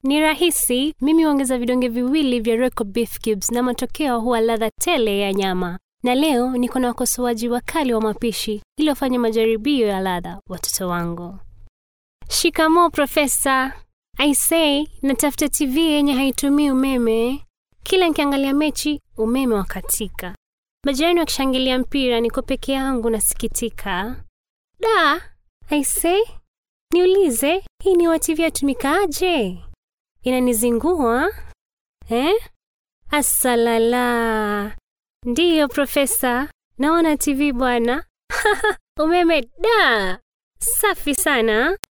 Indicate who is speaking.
Speaker 1: Ni rahisi, mimi huongeza vidonge viwili vya Royco Beef Cubes na matokeo huwa ladha tele ya nyama. Na leo niko na wakosoaji wakali wa mapishi ili wafanye majaribio ya ladha watoto wangu. Shikamoo Profesa. I say, natafuta TV yenye haitumii umeme. Kila nikiangalia mechi, umeme wakatika. Majirani wakishangilia mpira, niko peke yangu nasikitika. Da, I say, niulize, hii ni wa TV yatumikaaje? Inanizingua eh? Asalala. Ndiyo Profesa, naona TV bwana. Umeme da, safi sana.